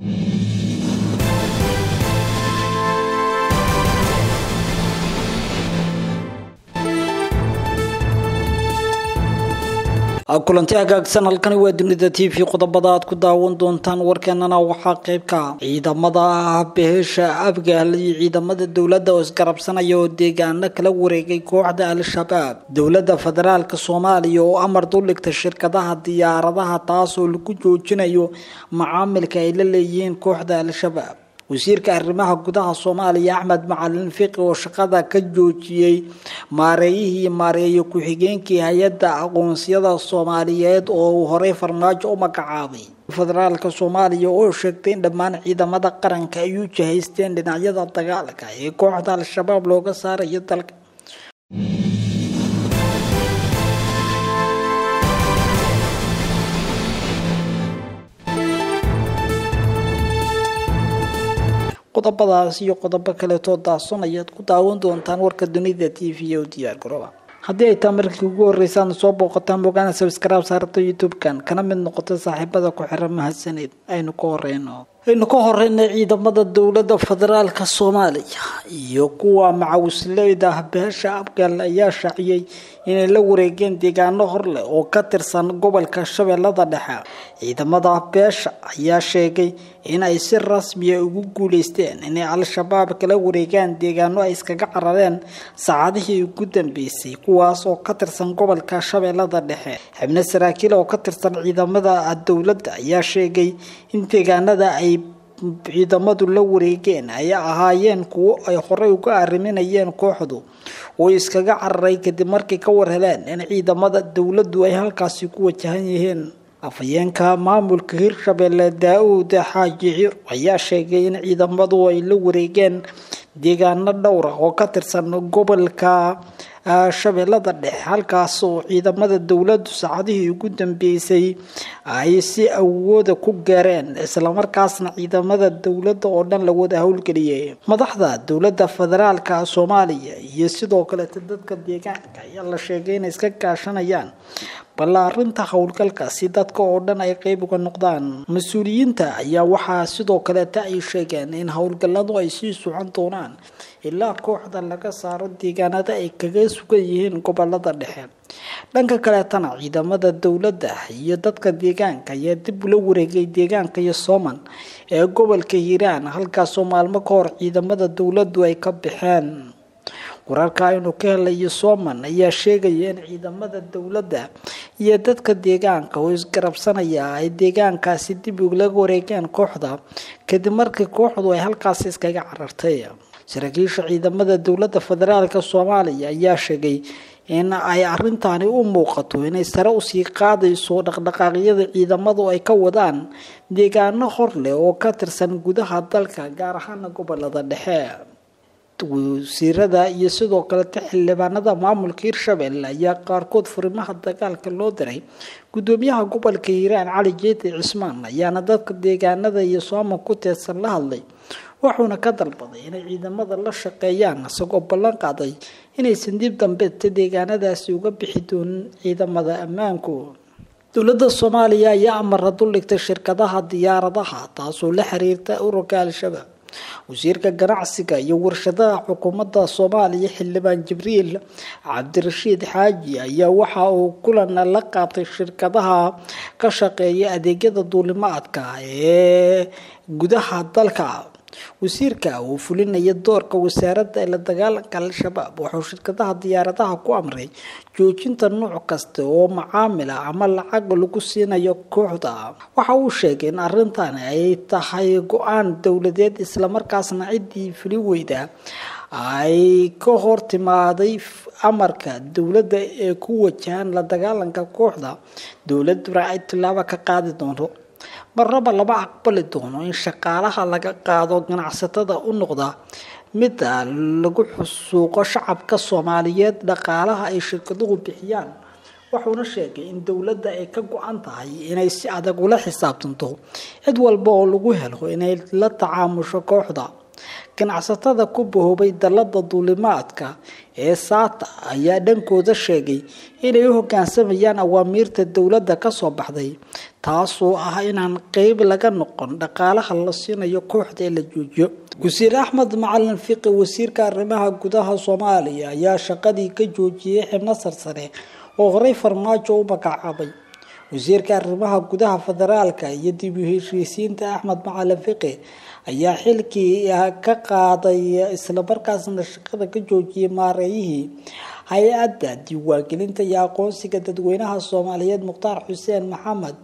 kulanti hagaagsan halkani waa dunida t v qodobada aad ku daawan doontaan warkeenana waxaa qayb ka ciidamada beesha afgaal iyo ciidamada dowladda oo isgarabsanaya oo deegaano kala wareegay kooxda al-shabaab dowladda federaalk soomaaliya oo amar duldhigta shirkadaha diyaaradaha taasoo lagu joojinayo macaamilka ay la leeyihiin kooxda al-shabaab wasiirka arrimaha gudaha soomaaliya axmed macalin fiqi oo shaqada ka joojiyey maareeyihii maareeyo ku-xigeenkii hay-adda aqoonsiyada soomaaliyeed oo uu horey farmaajo u magacaabay federaalka soomaaliya oo sheegtay in dhammaan ciidamada qaranka ay u jahaysteen dhinacyada dagaalka ee kooxda al-shabaab looga saarayo dalka qodobadaas iyo qodobo kaleetoo daadson ayaad ku daawan doontaan warka dunida t v o diyaar garooba haddii ay taa markii ugu horreysaan soo booqataan bogaana sabskraib saarta youtube-kan kana mid noqota saaxiibada ku xiran mahadsaneed aynu ka horeyno aynu ka horeynay ciidamada dowladda federaalka soomaaliya iyo kuwa macawisleyda beesha afgaal ayaa shaaciyey inay la wareegeen deegaano hor leh oo ka tirsan gobolka shabeellada dhexe ciidamada beesha ayaa sheegay in ay si rasmiya ugu guuleysteen inay al-shabaab kala wareegaan deegaano ay iskaga carareen saacadihii ugu dambeysay kuwaas oo ka tirsan gobolka shabeellada dhexe xibno saraakiil oo ka tirsan ciidamada dowladda ayaa sheegay in deegaanada ay ciidamadu la wareegeen ay ahaayeen kuwo ay horey uga arriminayeen kooxdu oo iskaga cararay kadib markay ka war heleen in ciidamada dowladdu ay halkaasi ku wajahan yihiin afhayeenka maamulka hirshabelle daa-uud xaaji cir ayaa sheegay in ciidamadu ay la wareegeen deegaano dhowra oo ka tirsan gobolka shabeellada dhexe halkaas oo ciidamada dowladdu saacadihii ugu dambeysay ay si awooda ku gaareen islamarkaasna ciidamada dowladda oo dhan la wada howlgeliyay madaxda dowladda federaalka soomaaliya iyo sidoo kaleeta dadka deegaanka ayaa la sheegay inay iska kaashanayaan ballaarinta howlgalka si dadka oo dhan ay qeyb uga noqdaan mas-uuliyiinta ayaa waxaa sidoo kaleeta ay sheegeen in howlgalladu ay sii socon doonaan ilaa kooxda laga saaro deegaanada ay kaga sugan yihiin gobolada dhexe dhanka kaleetana ciidamada dowladda iyo dadka deegaanka ayaa dib ula wareegay deegaanka iyo sooman ee gobolka hiiraan halkaasoo maalmo ka hor ciidamada dowladdu ay ka baxeen wararka aynu ka helayo sooman ayaa sheegaya in ciidamada dowladda iyo dadka deegaanka oo isgarabsanaya ay deegaankaasi dib ula wareegeen kooxda kadib markii kooxdu ay halkaasi iskaga carartay saraakiisha ciidamada dowladda federaalk soomaaliya ayaa sheegay in ay arintaani u muuqato inay sare usii qaadayso dhaqdhaqaaqyada ciidamadu ay ka wadaan deegaano hor leh oo ka tirsan gudaha dalka gaar ahaana gobolada dhexe wasiirada iyo sidoo kaleta xildhibaanada maamulka hirshabelle ayaa qaarkood furimaha dagaalka loo diray gudoomiyaha gobolka hiiraan cali jeeti cismaan ayaana dadka deegaanada iyo sooman ku teedsan la hadlay wuxuuna ka dalbaday inay ciidamada la shaqeeyaan isagoo ballan qaaday inaysan dib dambeeta deegaanadaasi uga bixi doonin ciidamada ammaanku dowladda soomaaliya ayaa amara duldhigtay shirkadaha diyaaradaha taasoo la xiriirta ururka al-shabaab wasiirka ganacsiga iyo warshadaha xukuumadda soomaaliya xildhibaan jibriil cabdirashiid xaaji ayaa waxa uu kulan la qaatay shirkadaha ka shaqeeya adeegyada duulimaadka ee gudaha dalka wasiirka uu fulinaya doorka wasaaradda ee la dagaalanka al-shabaab wuxuu shirkadaha diyaaradaha ku amray joojinta nuuc kasta oo macaamila ama lacag lagu siinayo kooxda waxa uu sheegay in arrintan ay tahay go-aan dowladeed islamarkaasna ciddii fuli weyda ay ka hor timaaday amarka dowladda ee ku wajahan la dagaalanka kooxda dowladuna ay tilaabo ka qaadi doonto marnaba lama aqbali doono in shaqaalaha laga qaado ganacsatada u noqda mida lagu xusuuqo shacabka soomaaliyeed dhaqaalaha ay shirkaduhu bixiyaan wuxuuna sheegay in dowladda ay ka go-an tahay inay si adag ula xisaabtanto cid walba oo lagu helo inay la tacaamusho kooxda ganacsatada ku bahoobay dalada duulimaadka ee saata ayaa dhankooda sheegay inay u hogaansamayaan awaamiirta dowladda kasoo baxday taasoo ah inaan qeyb laga noqon dhaqaalaha la siinayo kooxda ee la joojiyo wasiir axmed macalin fiqi wasiirka arrimaha gudaha soomaaliya ayaa shaqadii ka joojiyey xibno sarsare oo horey farmaajo u magacaabay wasiirka arrimaha gudaha federaalka iyo dib u heshiisiinta axmed macalin fiqi ayaa xilkii ka qaaday islamarkaasna shaqada ka joojiyay maareeyihii hay-adda diiwaangelinta iyo aqoonsiga dadweynaha soomaaliyeed mukhtaar xuseen maxamed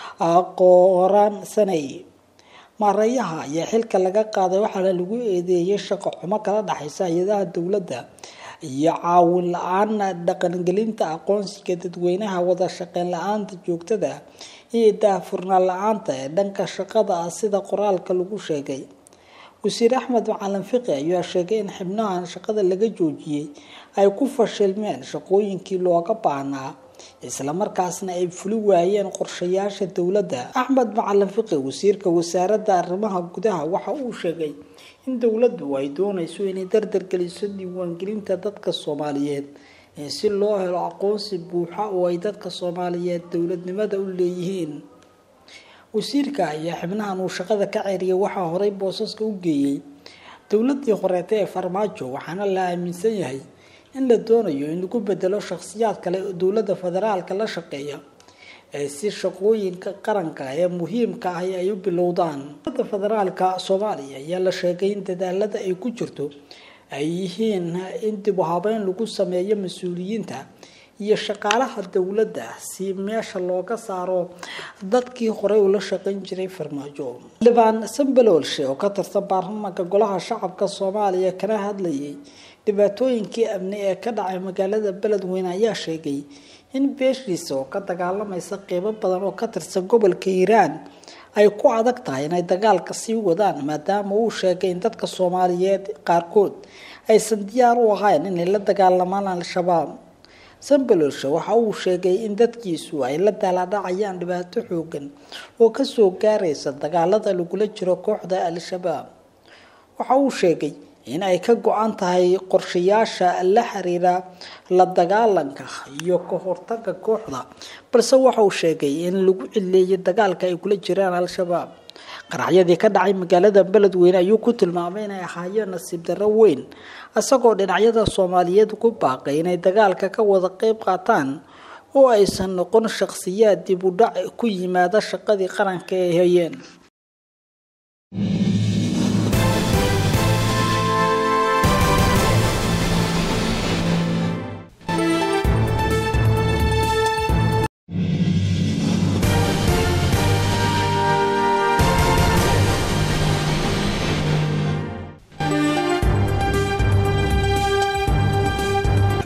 qooraan saney maareeyaha ayaa xilka laga qaaday waxaana lagu eedeeyay shaqo xumo kala dhexaysa hay-adaha dowladda iyo caawin la-aan dhaqangelinta aqoonsiga dadweynaha wada shaqeyn la-aanta joogtada iyo daahfurnaan la-aanta ee dhanka shaqada ah sida qoraalka lagu sheegay wasiir axmed macalin fiqi ayaa sheegay in xibnahan shaqada laga joojiyey ay ku fashilmeen shaqooyinkii looga baahnaa islamarkaasna ay fuli waayeen qorshayaasha dowladda axmed macalin fiqi wasiirka wasaaradda arrimaha gudaha waxa uu sheegay in dowladdu ay doonayso inay dardargeliso diiwaangelinta dadka soomaaliyeed si loo helo aqoonsi buuxa oo ay dadka soomaaliyeed dowladnimada u leeyihiin wasiirka ayaa xibnahan uu shaqada ka ceeriyay waxaa horey boosaska u geeyey dowladii horeeta ee farmaajo waxaana la aaminsan yahay in la doonayo in lagu bedelo shakhsiyaad kale oo dowladda federaalka la shaqeeya ee si shaqooyinka qaranka ee muhiimka ah ay u bilowdaan dowladda federaalka soomaaliya ayaa la sheegay in dadaalada ay ku jirto ay yihiin in dib u habeyn lagu sameeyo mas-uuliyiinta iyo shaqaalaha dowladda si meesha looga saaro dadkii horey ula shaqayn jiray farmaajo xildhibaan sambaloolshe oo ka tirsan baarlamaanka golaha shacabka soomaaliya kana hadlayay dhibaatooyinkii amni ee ka dhacay magaalada beledweyne ayaa sheegay in beeshiisa oo ka dagaalamaysa qeybo badan oo ka tirsan gobolka hiiraan ay ku adag tahay inay dagaalka sii wadaan maadaama uu sheegay in dadka soomaaliyeed qaarkood aysan diyaar u ahayn inay la dagaalamaan al-shabaab sambalolshe waxa uu sheegay in dadkiisu ay la daaladhacayaan dhibaato xoogan oo kasoo gaaraysa dagaalada lagula jiro kooxda al-shabaab waxa uu sheegay in ay ka go-an tahay qorshayaasha la xiriira la dagaalanka iyo ka hortaga kooxda balse waxa uu sheegay in lagu cileeyay dagaalka ay kula jiraan al-shabaab qaraxyadii ka dhacay magaalada beledweyne ayuu ku tilmaamay inay ahaayeen nasiib darro weyn isagoo dhinacyada soomaaliyeed ku baaqay inay dagaalka ka wada qeyb qaataan oo aysan noqon shakhsiyaad dib u dhac ku yimaada shaqadii qaranka ay hayeen